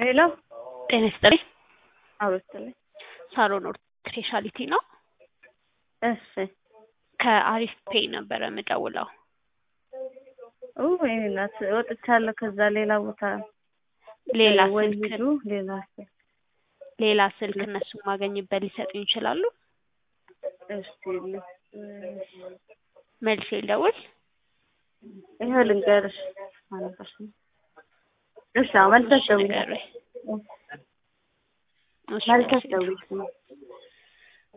ሄሎ ጤና ይስጥልኝ። አውርትልኝ። ሳሮን ኦርት ስፔሻሊቲ ነው። እሺ ከአሪፍ ፔይ ነበረ የምደውለው። ወይኔ እናት ወጥቻለሁ። ከዛ ሌላ ቦታ ሌላ ወይ ስልክ ሂዱ ሌላ ስልክ ሌላ ስልክ እነሱ ማገኝበት ሊሰጡኝ ይችላሉ። እሺ ል- መልሼ ልደውል። ይኸው ልንገርሽ ማለፈሽ ነው። እሺ አዎ መልሰሽ እሺ ደውዪ ንገሩኝ። እሺ መልሰሽ መልሼ ደውዪ